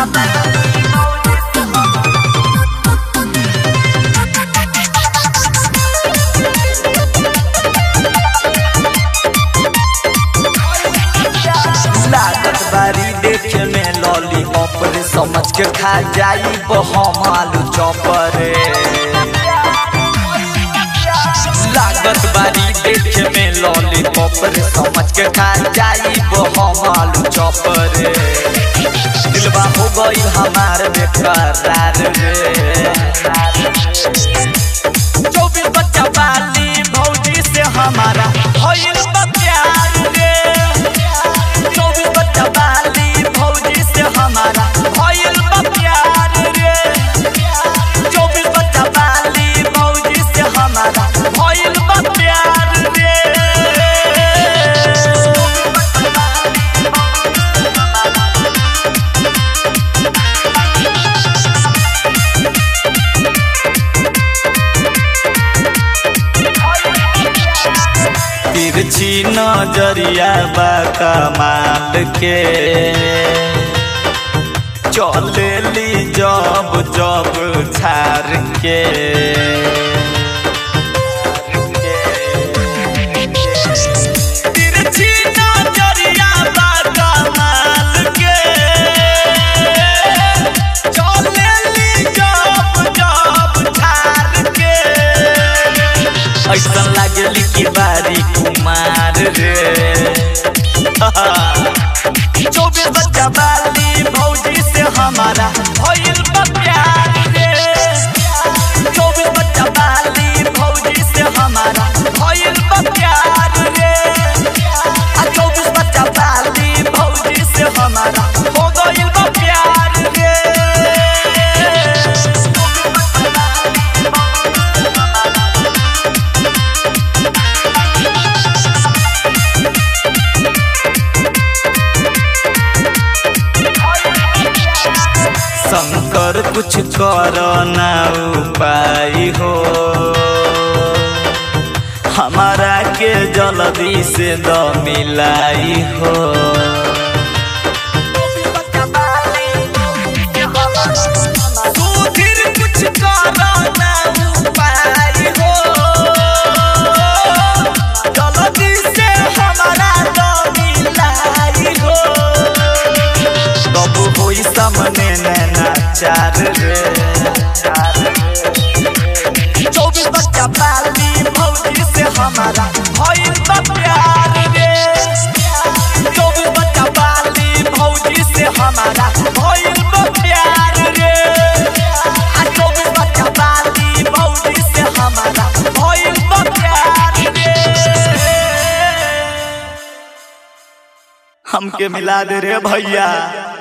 लागत बारी देखे में लॉलीपॉप रे समझ के खा जाई हम आलू चॉपर रे लागत बारी देखे में लॉलीपॉप रे समझ के खा जाई हम आलू चॉपर रे दिलवा हो गई हमार बेकरार रे चौबीस बच्चा बाली भौजी से हमारा भइल बा प्यार रे चौबीस बच्चा बाली भौजी से हमारा भइल बा प्यार रे चौबीस बच्चा बाली भौजी से हमारा भइल बा प्यार रे तिरछी नजरिया बा कमाल के चलेली जब जब झार के तिरछी नजरिया बा कमाल के चलेली जब जब झार के ऐसा लागली कि बारी कुमार रे चौबीस बच्चा बाली भौजी से हमारा भइल बा प्यार रे चौबीस बच्चा बाली भौजी से हमारा भइल बा प्यार रे आ चौबीस बच्चा बाली भौजी से हमारा हो गइल बा प्यार रे शंकर कुछ कर ना उपाय हो हमारा के जल्दी से द मिलाई हो सुधीर कुछ कर ना उपाय हो जल्दी से हमारा द मिलाई हो तब होई सामने नैना चार रे चौबीस बच्चा पाली भौजी से हमारा भइल बा प्यार रे चौबीस बच्चा पाली भौजी से हमारा भइल बा प्यार रे आ चौबीस बच्चा पाली भौजी से हमारा भइल बा प्यार रे हमके मिला दे रे भैया